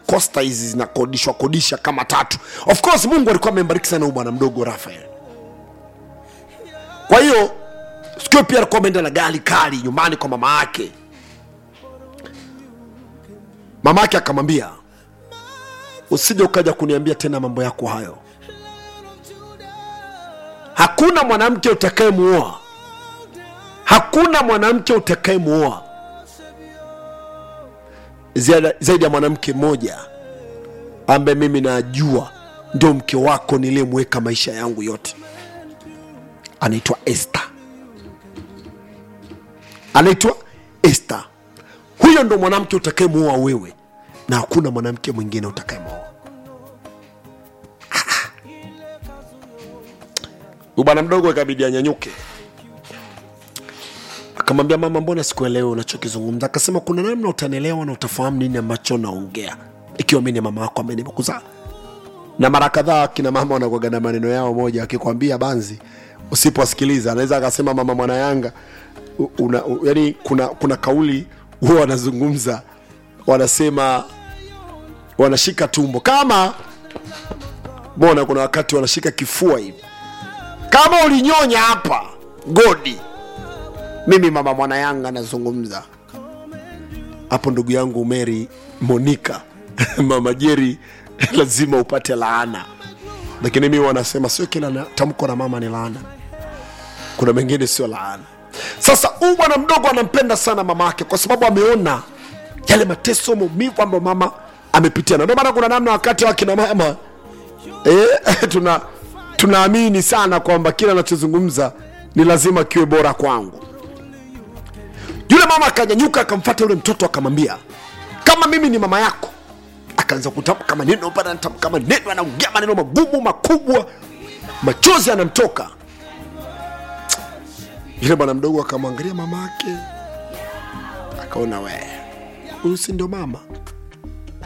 kosta hizi zinakodishwa kodisha kama tatu of course mungu alikuwa amembariki sana huyu bwana mdogo rafael kwa hiyo sikio pia alikuwa ameenda na gari kali nyumbani kwa mama yake mama yake akamwambia usije ukaja kuniambia tena mambo yako hayo hakuna mwanamke utakayemuoa hakuna mwanamke utakayemuoa Ziada- zaidi ya mwanamke mmoja ambaye mimi najua ndio mke wako niliyemweka maisha yangu yote anaitwa este anaitwa este huyo ndo mwanamke utakayemuoa wewe na hakuna mwanamke mwingine utakayemuoa huyu bwana mdogo ikabidi anyanyuke akamwambia mama mbona sikuelewi unachokizungumza akasema kuna namna utanielewa na utafahamu nini ambacho naongea ikiwa mi ni mama yako ambaye nimekuzaa na mara kadhaa kina mama wanakuaga na maneno yao moja akikwambia banzi usiposikiliza anaweza akasema mama mwana yanga u- una, u, yani kuna kuna kauli huwa wanazungumza wanasema wanashika tumbo kama mbona kuna wakati wanashika kifua hivi kama ulinyonya hapa godi mimi mama mwana yanga nazungumza hapo ndugu yangu meri monika mama jeri lazima upate laana lakini mi wanasema sio kila na- tamko la mama ni laana kuna mengine sio laana sasa huu bwana mdogo anampenda sana mama yake kwa sababu ameona yale mateso maumivu ambayo mama amepitia na ndio maana kuna namna wakati wa kina mama eh, tuna tunaamini sana kwamba kila anachozungumza ni lazima kiwe bora kwangu yule mama akanyanyuka akamfata yule mtoto akamwambia kama mimi ni mama yako akaanza kutamka maneno bana anatamka maneno anaongea maneno magumu makubwa machozi anamtoka yule bwana mdogo akamwangalia mama yake akaona we huyu si ndio mama